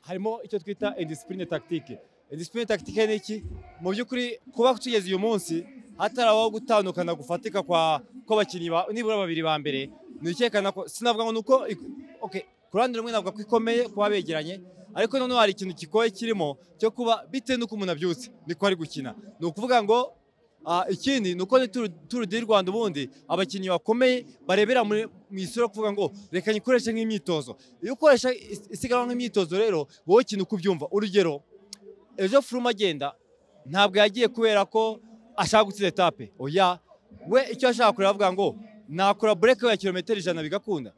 harimo icyo twita indisipurine tagitike indisipurine tagitike ni iki mu by'ukuri kuba tugeze uyu munsi hatarabaho gutandukana gufatika kwa kw'abakinnyi ba- nibura babiri ba mbere nikerekana ko sinavuga ngo ni uko ik- okay, ku ruhande rumwe navuga ko ikomeye kuba begeranye ariko noneho hari ikintu kigoye kirimo cyo kuba bitewe n'uko umuntu abyutse niko ari gukina ni ukuvuga ngo ah, ikindi ni uko ni turu Tour du rwanda ubundi abakinnyi bakomeye barebera muri- mu isura kuvuga ngo reka nyikoreshe nk'imyitozo iyo ukoresha is- isiganwa nk'imyitozo rero wowe ikintu uko ubyumva urugero ejo furuma agenda ntabwo yagiye kubera ko ashaka gutsinda etape oya we icyo ashaka kureba avuga ngo nakora bureke ya kilometero ijana bigakunda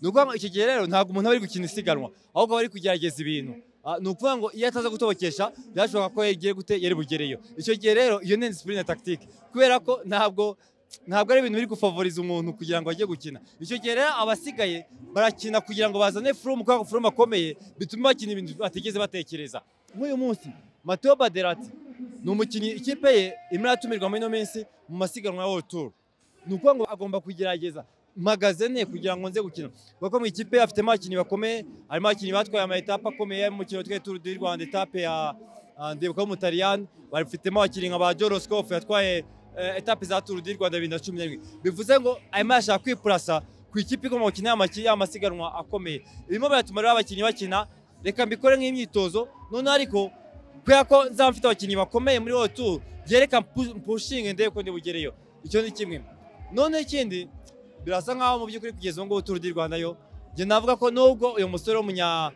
ni ukuvuga ngo icyo gihe rero ntabwo umuntu aba ari gukina isiganwa ahubwo aba ari kugerageza ibintu Ah, ni ukuvuga ngo iyo ataza gutobokesha byashoboka ko yagiye gute yari bugereyo icyo gihe rero iyo ni disipurine tagitike kubera ko ntabwo ntabwo ari ibintu biri gufavoriza umuntu kugira ngo ajye gukina icyo gihe rero abasigaye barakina kugira ngo bazane furumu kubera ko furumu akomeye bituma bakina ibintu batigeze batekereza nk'uyu munsi mateo baderati ni umukinnyi ikipe ye irimo iratumirwa muri ino minsi mu masiganwa ya World Tour ni ukuvuga ngo agomba kugerageza mpagaze ne kugira ngo nze gukina kuko mu ikipe afitemo abakinnyi bakomeye harimo abakinnyi batwaye amayetape akomeye mu mukino twe Tour du Rwanda etape ya ah, ndibuka w'umutaliyani bafitemo abakinnyi nka ba Joroscoff yatwaye eh, etape za Tour du Rwanda bibiri na cumi n'irindwi bivuze ngo arimo arashaka kwipurasa ku ikipe igomba gukina y'amaki- y'amasiganwa akomeye birimo biratuma rero abakinnyi bakina reka mbikore nk'imyitozo noneho ariko kubera ko nzaba mfite abakinnyi bakomeye muri World Tour byereka mpu- mpushinge ndebe ko ndibugereyo icyo ni kimwe noneho ikindi birasa nkaho mu by'ukuri kugeza ubu ngubu Tour du Rwanda yo njye navuga ko nubwo uyu musore w'umunya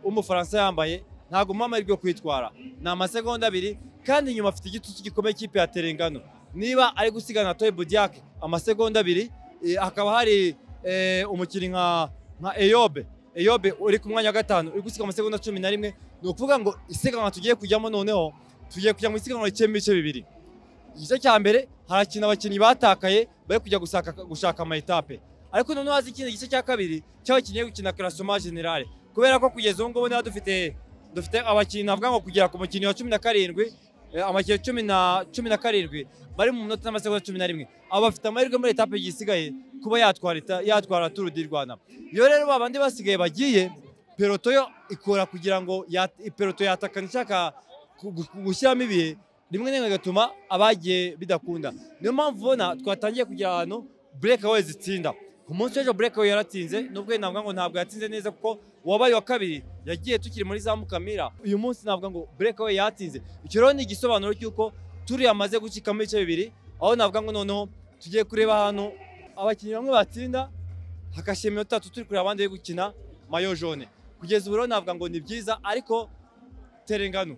w'umufaransa yambaye ntabwo umuha amahirwe yo kwitwara ni amasegonda abiri kandi inyuma afite igitutu gikomeye cy'ipe ya terengano niba ari gusigana na Toy Budiak amasegonda abiri eh, hakaba hari eh, umukinnyi nka nka Eyobe Eyobe uri ku mwanya wa gatanu uri gusiga amasegonda cumi na rimwe ni ukuvuga ngo isiganwa tugiye kujyamo noneho tugiye kujya mu isiganwa rikemo ibice bibiri igice cya mbere harakina abakinnyi batakaye bari kujya gusaka, gushaka amayetape ariko noneho haza ikindi gice cya kabiri cy'abakinnyi bari gukina karasoma generale kubera ko kugeza ubu ngubu niba dufite dufite abakinnyi navuga ngo kugera ku mukinnyi wa cumi na karindwi eh, amakinnyi cumi na cumi na karindwi bari mu minota n'amasegonda cumi na rimwe aba bafite amahirwe muri etape yisigaye kuba yatwara eta- yatwara turu di rwanda iyo rero ba bandi basigaye bagiye peloto yo ikora kugira ngo ya- peloto yatakana ishaka gu- gu- gushyiramo ibihe rimwe na rimwe bigatuma abagiye bidakunda niyo mpamvu ubona twatangiye kugira ahantu burekawe zitsinda ku munsi w'ejo burekawe yaratsinze nubwo yenda navuga ngo ntabwo yatsinze neza kuko uwabaye wa kabiri yagiye tukiri muri za mukamira uyu munsi navuga ngo burekawe yatsinze icyo rero ni igisobanuro cy'uko turi yamaze gucikamo ibice bibiri aho navuga ngo noneho tugiye kureba ahantu abakinnyi bamwe batsinda hagashyira iminota itatu turi kureba abandi bari gukina mayo jone kugeza ubu rero navuga ngo ni byiza ariko terengano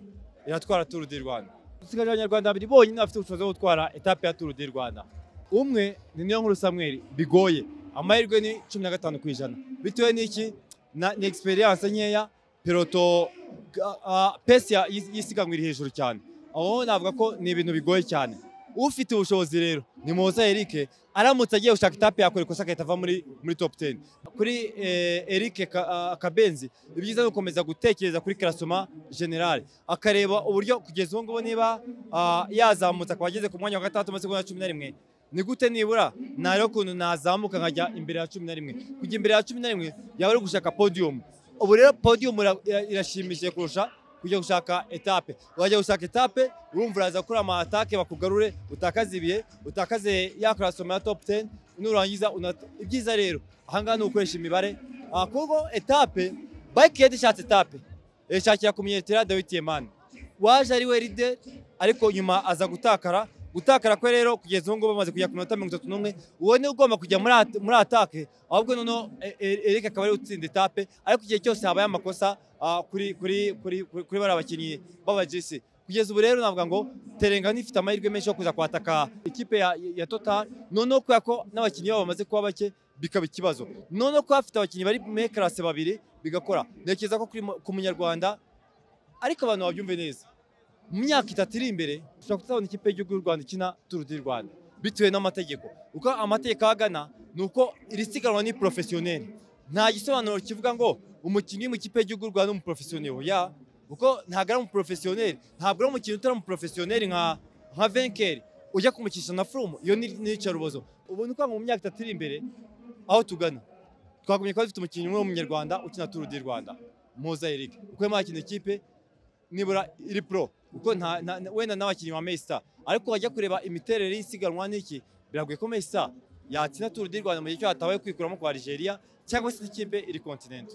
iratwara turu di rwanda dusigaje abanyarwanda babiri bonyine bafite ubushobozi bwo gutwara etape ya turu di rwanda umwe ni niyo nkuru samweri bigoye amahirwe ni cumi na gatanu ku ijana bitewe n'iki na- ni egisperiyanse nkeya peloto ga- ah, pesi ya- y'is- y'isiganwa iri hejuru cyane aho navuga ko ni ibintu bigoye cyane ufite ubushobozi rero ni muhoza erike aramutse agiye gushaka etape yakora ikosa agahita ava muri muri top 10 kuri eh, Eric Ka- ah, Kabenzi ibyiza ni ukomeza gutekereza kuri Klasoma General akareba uburyo kugeza ubu ngubu niba ah, yazamutse akaba ageze ku mwanya wa gatandatu amasegonda cumi na rimwe ni gute nibura nari ukuntu nazamuka nkajya imbere ya cumi na rimwe kujya imbere ya cumi na rimwe yaba ari gushaka podium ubu rero podium ira- ira- irashimishije kurusha kujya gushaka etape wajya gushaka etape urumva uraza gukora ama atake bakugarure utakaze ibihe utakaze ya Klasoma ya top 10 nurangiza unat- ibyiza rero ahangaha ni ugukoresha imibare Ah, kuko etape bike yari ishatse etape yashakira ku munyetera dawidi yemani waje ari we ride ariko nyuma aza gutakara gutakara kwe rero kugeza ubu ngubu bamaze kujya ku minota mirongo itatu n'umwe uwo ni ugomba kujya muri at- muri atake ahubwo noneho E- E- Eric akaba ari we utsinda etape ariko igihe cyose habaye amakosa ah, kuri kuri kuri kuri kuri bariya bakinnyi b'abajisi kugeza ubu rero navuga ngo terengana ifite amahirwe menshi yo kuza kwataka ikipe ya, ya total noneho kubera ko n'abakinnyi babo bamaze kuba bake bikaba ikibazo noneho ko bafite abakinnyi bari muri karase babiri bigakora ntekereza ko kuri mu- ku munyarwanda ariko abantu babyumve neza mu myaka itatu iri imbere dushobora kuzabona ikipe y'igihugu y'u rwanda ikina turu di rwanda bitewe n'amategeko uko amategeko ahagana ni uko iri siganwa ni porofesiyoneri nta gisobanuro kivuga ngo umukinnyi mu ikipe y'igihugu y'u rwanda umuporofesiyoneri oya kuko ntabwo ari umuporofesiyoneri ntabwo ari umukinnyi utari umuporofesiyoneri nka nka venkeri ujya kumukisha na furumu iyo ni ni iyicarubozo ubu ni ukuvuga ngo mu myaka itatu iri imbere aho tugana twagumye kuba dufite umukinnyi umwe w'umunyarwanda ukina turu di rwanda muza eric uko yamuha ikintu ikipe nibura iri pro kuko nta nta- nta- wenda n'abakinnyi ba Maystar ariko wajya kureba imiterere y'isiganwa n'iki biragoye ko Maystar yatsinda turu di rwanda mu gihe cyo hatabaye kwikuramo kwa Algeria cyangwa se ikipe iri kontinenti